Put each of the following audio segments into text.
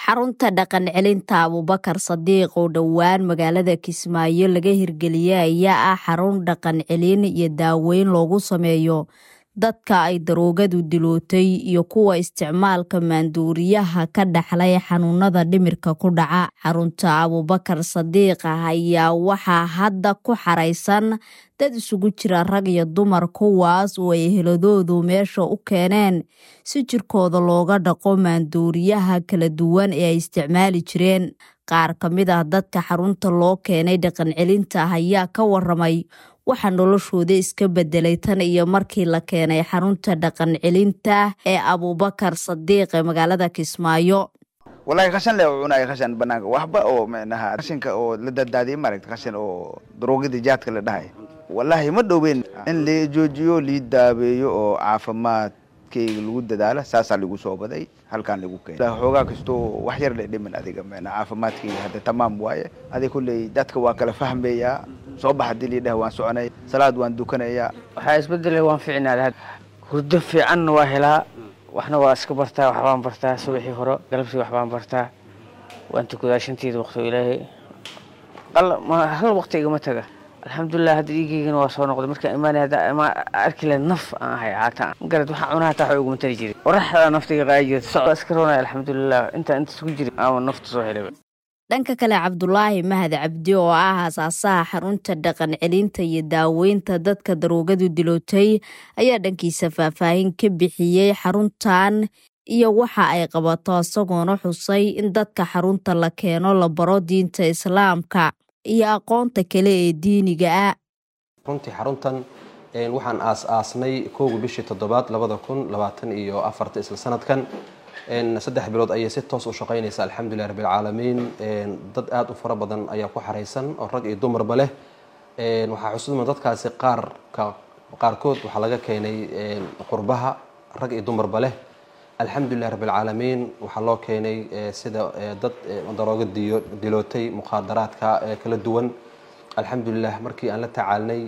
xarunta dhaqan celinta abubakar sadiiq oo dhowaan magaalada kismaayo laga hirgeliyey ayaa ah xarun dhaqan celin iyo daaweyn loogu sameeyo dadka ay daroogadu dilootay iyo kuwa isticmaalka maanduuriyaha ka dhaxlay xanuunada dhimirka ku dhaca xarunta abubakar sadiiq ah ayaa waxaa hadda ku xaraysan dad isugu jira rag iyo dumar kuwaas oo ay heladoodu meesha u keeneen si jirkooda looga dhaqo maanduuriyaha kala duwan ee ay isticmaali jireen qaar ka mid ah dadka xarunta loo keenay dhaqan celinta ah ayaa ka waramay waxaa noloshooda iska bedelay tan iyo markii la keenay xarunta dhaqan celinta ee abubakar sadiiq ee magaalada kismaayo walahi qashan le cunay qashan banaanka waxba oo micnaha qashinka oo la daddaadiyay maaragta qashin oo daroogada jaadka la dhahay wallahi ma dhoween in la joojiyo lii daabeeyo oo caafimaadkayga lagu dadaalo saasaa lagu soo baday halkaan lagu keenay xoogaa kastoo wax yar le dhiman adiga micnaa caafimaadkayga hadda tamaam waaye adig kulley dadka waa kala fahmayaa soo bax hadii lii dhah waan soconay salaad waan dukanayaa waxaa isbedelay waan ficnaa hurdo fiicanna waa helaa waxna waa iska bartaa waxbaan bartaa subaxii hore galabsii waxbaan bartaa waan tukadaa shanteeda waqti ilaahay hal waqti igama taga alxamdulilah hadda dhiigeygana waa soo noqday markaan imaanay hadda ma arki lahayd naf aan ahay caata garad waxaa cunaha taa wax uguma tari jiray qoraxda naftiga qaadi jirta socda iska roonay alxamdulilah intaa inta isugu jiray ama nafta soo helay dhanka kale cabdulaahi mahad cabdi oo ah aasaasaha xarunta dhaqan celinta iyo daaweynta dadka daroogadu dilootay ayaa dhankiisa faahfaahin ka bixiyey xaruntan iyo waxa ay qabato isagoona xusay in dadka xarunta la keeno la baro diinta islaamka iyo aqoonta kale ee diiniga ah runtii xaruntan waxaan aas-aasnay kowga bishii toddobaad labada kun labaatan iyo afarta isla sanadkan saddex bilood ayay si toos u shaqaynaysa alxamdulilah rabbilcaalamiin dad aada u fara badan ayaa ku xaraysan oo rag iyo dumarba leh waxaa xusudma dadkaasi qaarka qaarkood waxaa laga keenay qurbaha rag iyo dumarba leh alxamdulilah rabbilcaalamiin waxaa loo keenay sida dad darooga dilootay mukhaadaraadka kala duwan alxamdulilah markii aan la tacaalnay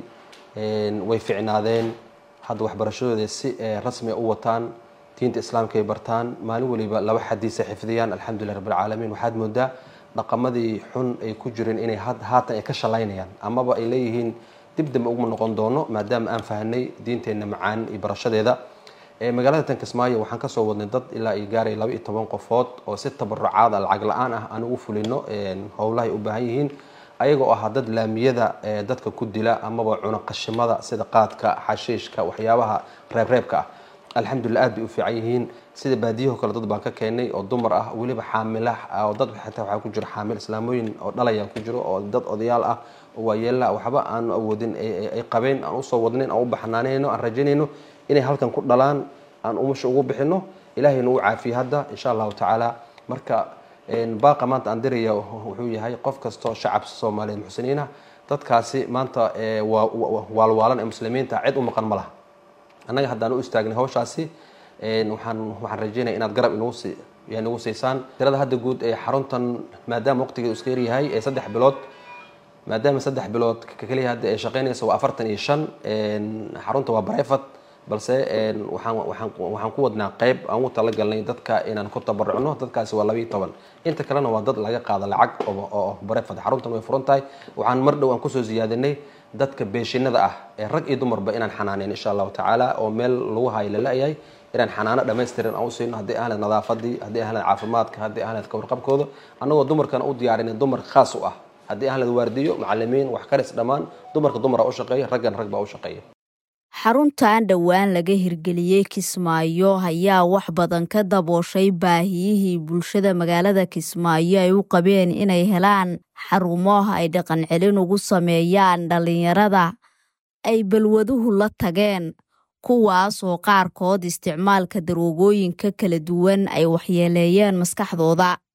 way ficnaadeen hadda waxbarashadooda si rasmia u wataan diinta islaamka ay bartaan maalin waliba laba xadiisa xifdiyaan alxamdulilah rabbilcaalamiin waxaad moodaa dhaqamadii xun ay ku jireen inay haatan ay ka shalaynayaan amaba ay leeyihiin dib dambe uguma noqon doono maadaama aan fahanay diinteenna macaan iyo barashadeeda magaalada tan kismaayo waxaan kasoo wadnay dad ilaa ay gaaray laba iyo toban qofood oo si tabarucaada lacag la-aan ah aan ugu fulino howlahay u baahan yihiin ayaga oo ahaa dad laamiyada dadka ku dila amaba cuna qashimada sida qaadka xashiishka waxyaabaha reebreebka ah alxamdulilah aad bay u fiican yihiin sida baadiyaho kale dad baan ka keenay oo dumar ah weliba xaamila oo dad xataa waxaa ku jiro xaamil islaamooyin oo dhalaya ku jiro oo dad odayaal ah oo waayeela waxba aanu awoodin ay qabeen aan usoo wadnayn aan u baxnaanayno aan rajaynayno inay halkan ku dhalaan aan umusha ugu bixino ilaahayna uu caafiye hadda insha allahu tacaala marka baaqa maanta aan diraya wuxuu yahay qof kastoo shacab soomaaliyeed muxsiniinah dadkaasi maanta waalwaalan ee muslimiinta cid u maqan ma laha annaga haddaan u istaagnay hawshaasi waxaan waxaan rajeynaya inaad garab inugusi nagu siisaan tirada hadda guud ee xaruntan maadaama waqtigeedu iska yaryahay ee saddex bilood maadaama saddex bilood keliya hadda ee shaqeynaysa waa afartan iyo shan xarunta waa barefat balse waxaan waxaan waxaan ku wadnaa qeyb aan ugu talagalnay dadka inaan ku tabarucno dadkaasi waa labayo toban inta kalena waa dad laga qaado lacag oo barefat xaruntan way furan tahay waxaan mar dhow aan kusoo siyaadinay dadka beeshinada ah ee rag iyo dumarba inaan xanaaneyn insha allahu tacaala oo meel lagu hayo lala-yahay inaan xanaano dhammaystiran aan u siino haddii ahled nadaafadii haddii ahled caafimaadka haddii ahled kawarqabkooda annagoo dumarkana u diyaarinay dumar khaas u ah haddii ahled waardiyo macalimiin wax karis dhammaan dumarka dumara u shaqeeya raggan rag baa u shaqeeya xaruntan dhowaan laga hirgeliyey kismaayo ayaa wax badan ka dabooshay baahiyihii bulshada magaalada kismaayo ay u qabeen inay helaan xarumo ay dhaqan celin ugu sameeyaan dhallinyarada ay balwaduhu la tageen kuwaas oo qaarkood isticmaalka daroogooyinka kala duwan ay waxyeeleeyeen maskaxdooda